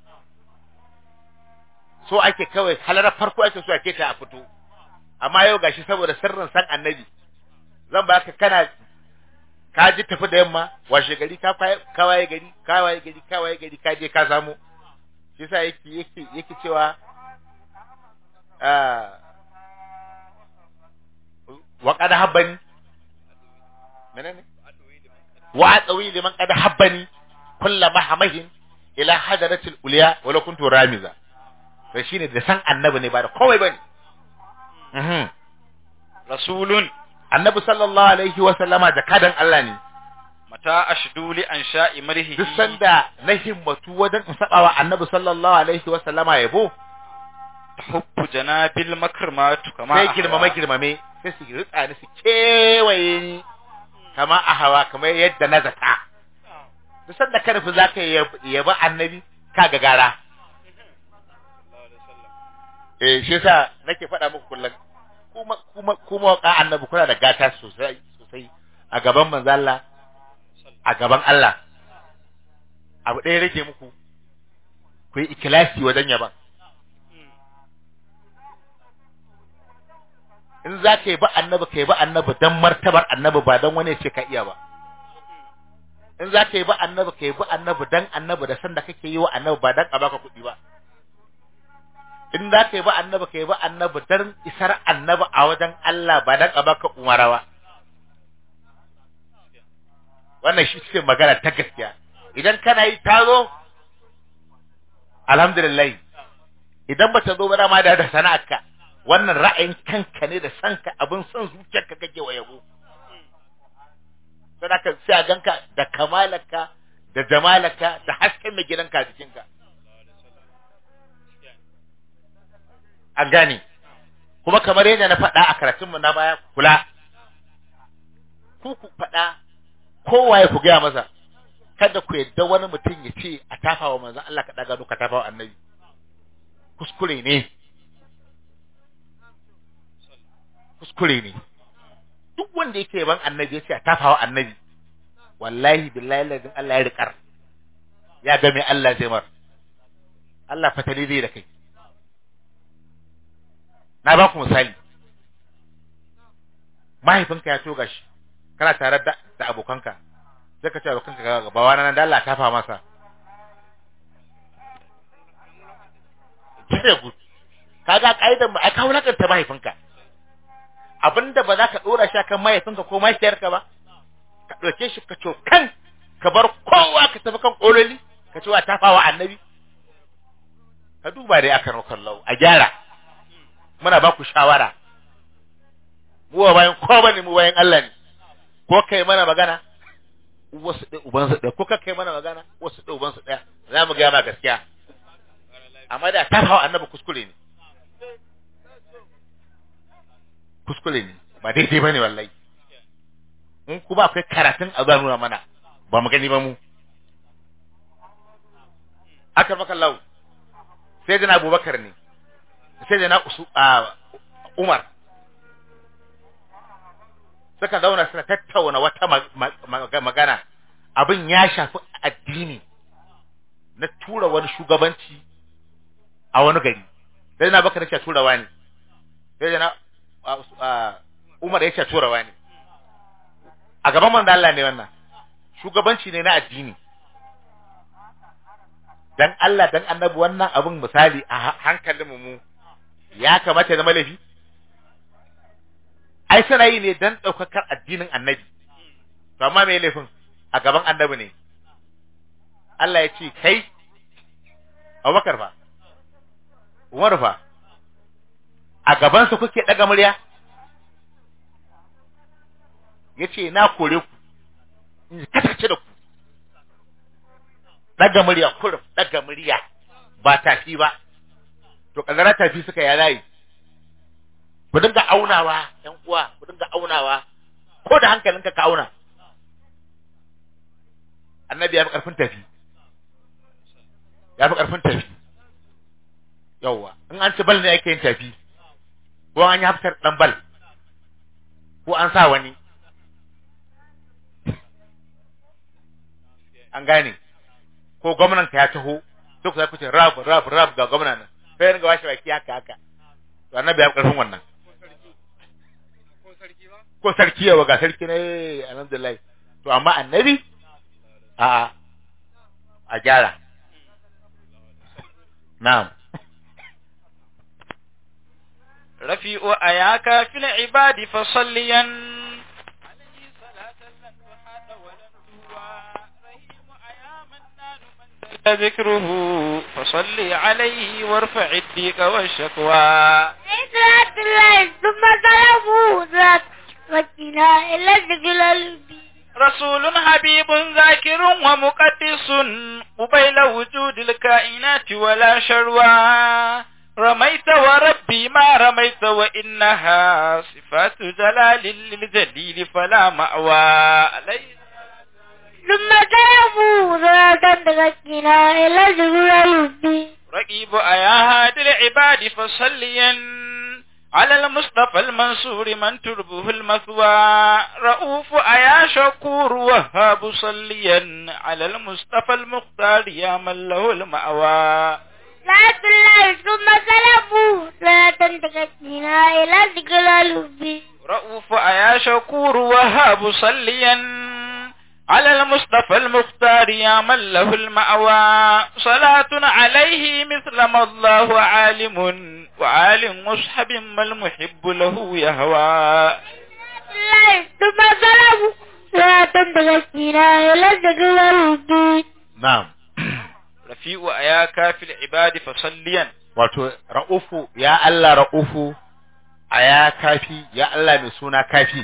so ake kawai halarar farko ake so ake ta a fito amma yau gashi saboda sirrin san annabi zan baka kana ka ji tafi da yamma washe gari ka kwaye- ka waye gari ka waye gari ka waye gari ka je ka samu shi yasa yake yake yake cewa ah wa qad habbani menene wa atsawi liman qad habbani kullu mahamahin ila hadaratil uliya wala kuntu ramiza to shine da san annabi ne ba da komai bane mhm rasulun annabi sallallahu alaihi wa sallama jakadan Allah ne mata ashdu li ansha'i marhihi duk sanda na himmatu wajen in saba wa annabi sallallahu alaihi wa sallama yabo tahubbu janabil makrmatu kama sai ahwa. girmame girmame sai su ritsa ni su kewaye ni kama a hawa kamar yadda na zata duk sanda ka nufi za ka yaba annabi ka ga gara eh shi yasa nake faɗa muku kullum kuma kuma kuma ka annabi kuna da gata sosai sosai a gaban manzo Allah a gaban Allah abu ɗaya rage muku ku yi ikilasi wajen yaban in za ka yi ba annabi ka yi ba annabi don martabar annabi ba don wani ya ce ka iya ba in za ka yi ba annabi ka yi ba annabi don annabi da sanda kake yi wa annabi ba don a baka kuɗi ba in za ka yi ba annabi ka yi ba annabi don isar annabi a wajen Allah ba don a baka umara ba wannan shi ce magana ta gaskiya idan kana yi tazo alhamdulillah idan ba ta zo ba dama da da sana'arka wannan ra'ayin kanka ne da sanka abin son zuciyarka kake wa yabo sai ka sai a ganka da kamalarka da jamalaka da hasken mai gidanka a jikinka an gane kuma kamar yadda na faɗa a karatunmu na baya kula ku ku faɗa kowaye ku gaya masa kada ku yadda wani mutum ya ce a tafa wa manzon Allah ka daga ka tafa wa annabi kuskure ne kuskure ne duk wanda yake yaban annabi ya ce a tafa wa annabi wallahi billahi ladin Allah ya riƙar ya ga mai Allah zai mar Allah fatali zai da kai na ba ku misali mahaifinka ya toga shi kana tare da, da abokanka sai ka ce abokanka ga gaba wani nan da Allah ta fa masa very good kaga kaidan ba ai ka wulakanta mahaifinka abinda ba za ka dora shi kan mahaifinka ko mahaifiyarka ba ka ɗauke shi ka kan ka bar kowa ka tafi kan ƙololi ka ce wa tafawa annabi ka duba dai akan kallau a gyara muna ba ku shawara mu ba bayan ko bane mu bayan Allah ne ko kai mana magana wasu ɗaya uban su ɗaya ko ka kai mana magana wasu ɗaya uban su ɗaya za mu gaya ma gaskiya amma da tafawa annabi kuskure ne kuskure ne ba daidai bane wallahi in kuma akwai karatun a nuna mana ba mu gani ba mu aka maka lau sai da na abubakar ne sai da na usu a umar suka zauna suna tattauna wata magana abin ya shafi addini na tura wani shugabanci a wani gari sai da na bakar ya turawa ne sai da na umar ya turawa ne a gaban manzo Allah ne wannan shugabanci ne na addini dan Allah dan annabi wannan abun misali a hankalin mu ya kamata zama laifi ai suna yi ne dan daukakar addinin annabi to amma me laifin a gaban annabi ne Allah ya ce kai Abubakar fa Umar fa a gaban su kuke daga murya yace na kore ku in kasance da ku daga murya kurum daga murya ba tafi ba to kazara tafi suka ya layi ku dinga aunawa yan uwa ku dinga aunawa ko da hankalinka ka auna annabi ya fi karfin tafi ya fi karfin tafi yawwa in an ci bal ne ake yin tafi ko an yi haftar dan bal ko an sa wani an gane ko gwamnan ka ya taho duk za ku ce rab rab rab ga gwamnan nan sai ringa washe baki haka haka to annabi ya karfin wannan ko sarki yawa ga sarki ne alhamdulillah to amma annabi a a gyara na'am رفيع أياك في العباد فصليا ذكره فصل عليه وارفع الديك والشكوى صلاة الله ثم سلامه ذات وكنا إلى الذكر البي رسول حبيب ذاكر ومقدس قبيل وجود الكائنات ولا شروى رميت وربي ما رميت وإنها صفات جلال للجليل فلا مأوى عليه ثم سلامه ذات وكنا إلى الذكر البي رقيب أيا هادي العباد فصليا على المصطفى المنصور من تربه المثوى رؤوف أيا شكور وهاب صليا على المصطفى المختار يا من له المأوى صلاة الله ثم سلامه ذات وكنا إلى الذكر البي رؤوف أيا شكور وهاب صليا على المصطفى المختار يا من له المأوى صلاة عليه مثل ما الله عالم وعالم مصحب ما المحب له يهوى الله ثم سلامه ذات وكنا إلى الذكر البي na'am رفيع أياك في العباد فصليا wato ra'ufu ya Allah ra'ufu aya kafi ya Allah mai suna kafi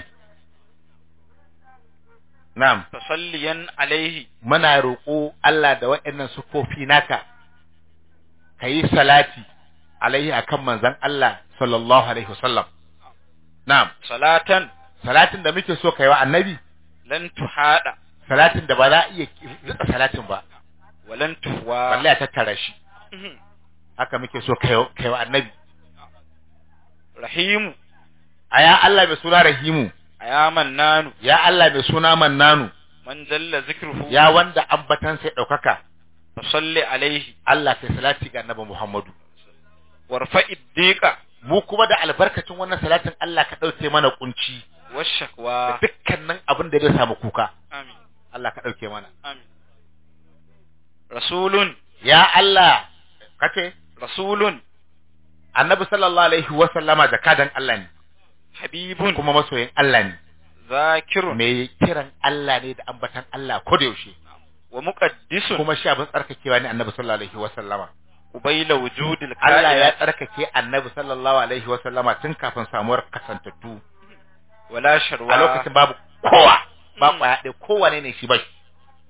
na'am فصليا عليه muna roƙo Allah da waɗannan sufofi naka ka yi salati alaihi akan manzon Allah sallallahu alaihi wasallam na'am صلاة salatin da muke so kai wa annabi لن تحاد salatin da ba za a iya rika salatin ba walan tuhwa balle a tattara shi haka muke so kai kai wa annabi rahimu aya Allah mai suna rahimu ayaman nanu ya Allah mai suna mannanu man jalla zikruhu ya wanda ambatan sai daukaka fa salli alaihi Allah kai salati ga annabi Muhammadu warfa'i diqa mu kuma da albarkacin wannan salatin Allah ka dauke mana kunci da washakwa dukkanin abin da zai samu kuka amin Allah ka dauke mana amin rasulun ya Allah kace rasulun annabi sallallahu alaihi wa sallama jakadan Allah ne habibun kuma masoyin Allah ne zakirun mai kiran Allah ne da ambatan Allah ko da yaushe wa muqaddisun kuma shi abin tsarkakewa ne annabi sallallahu alaihi wa sallama ubayla wujudil Allah ya kainat tsarkake annabi sallallahu alaihi wa sallama tun kafin samuwar kasantattu wala sharwa a lokacin babu kowa ba Mm. kwaya ɗaya kowane ne shi ba shi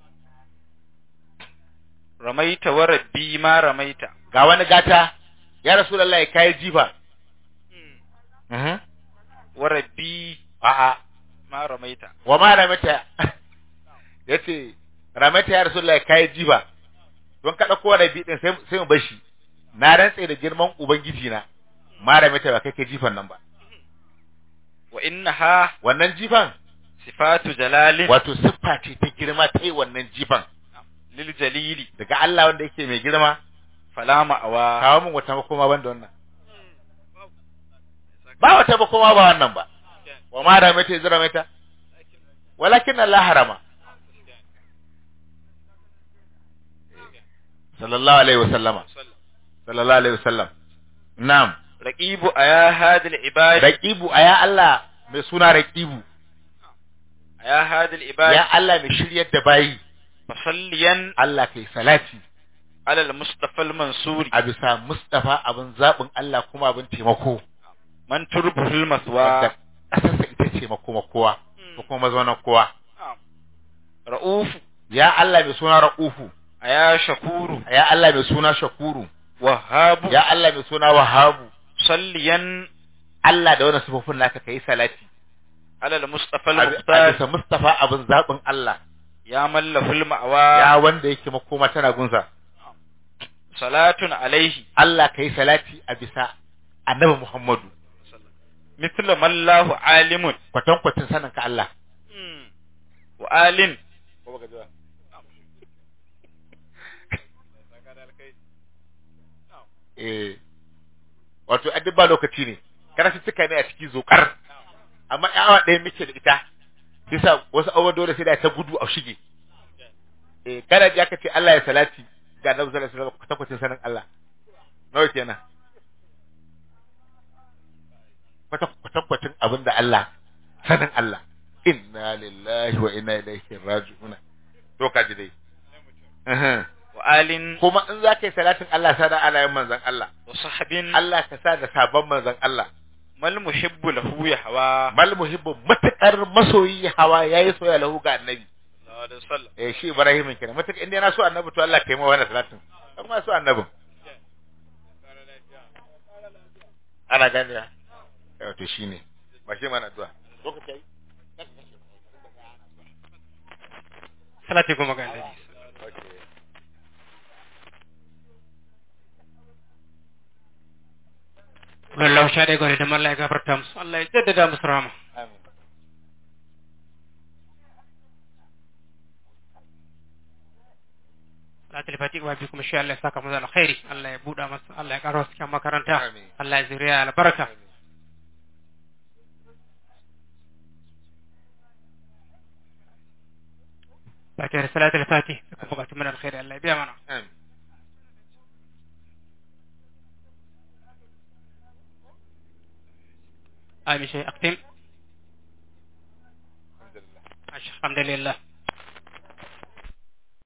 ramaita wa rabbi ma ramaita ga wani gata ya rasulullahi kai jifa Mhm. wa rabbi a'a ma ramaita wa ma ramata yace ramata ya rasulullahi kai jifa don ka dauko rabi din sai sai mu bar shi na rantse da girman ubangiji na ma ramata ba kai kai jifan nan ba wa innaha wannan jifan sifatu jalalin wato siffa ce ta girma ta yi wannan jifan lil jalili daga Allah wanda yake mai girma fala ma'awa kawo min wata makoma banda wannan ba wata makoma ba wannan ba wa ma ramata ya zira mata walakin Allah harama sallallahu alaihi wasallama sallallahu alaihi wasallam na'am raqibu aya hadil ibadi raqibu aya Allah mai suna raqibu aya hadil ibadi ya Allah mai shiryar da bayi fasalliyan Allah kai salati ala al mustafa al mansuri a bisa Mustafa abin zabin Allah kuma abin taimako man turbuhul wanda maswa ƙasarsa ita ce makoma kowa ko kuma mazaunan kowa ra'ufu ya Allah mai suna Ra'ufu aya shakuru ya Allah mai suna Shakuru wahabu ya Allah mai suna Wahabu salliyan Allah da wani sifofin naka kai salati ala al mustafa al a bi- a muhtar bisa Mustafa abin zabin Allah ya mallaful ma'awa ya wanda yake makoma tana gunsa salatun alaihi Allah kai salati a bisa Annabi Muhammadu mithla mallahu alimun kwatankwacin sanin ka Allah wa alin eh wato a duk ba lokaci ne kana su cika ne a ciki zokar amma yawa ɗaya muke da ita bisa wasu abubuwa dole sai da ta gudu a shige eh kada ji aka ce Allah ya salati ga Annabi sallallahu alaihi wasallam kwatankwacin sanin Allah nawa kenan kwata kwatankwacin abin da Allah sanin Allah inna lillahi wa inna ilaihi raji'un to ka ji dai Uhum. wa alin kuma in za ka yi salatin Allah sa da alayen manzon Allah wa sahabin Allah ka sa da sabon manzon Allah mal muhibbu lahu ya hawa mal muhibbu matakar masoyi hawa yayi soya lahu ga annabi sallallahu alaihi wasallam eh shi Ibrahim kenan matakar inda yana so annabi to Allah ka yi mawa wannan salatin kuma so annabin ana gani ya eh to shine ba shi mana addu'a lokaci yayi salati goma ga annabi wallahu sha dai gore da Allah ya gafarta musu Allah ya jaddada musu rahama amin salatul fatiha wa bikum insha Allah ya saka mu da alkhairi Allah ya buda masa Allah ya karo cikin makaranta Amin. Allah ya zuriya albarka fatiha salatul fatiha suka bukatu mana alkhairi Allah ya biya mana amin amin shi aktim alhamdulillah alhamdulillah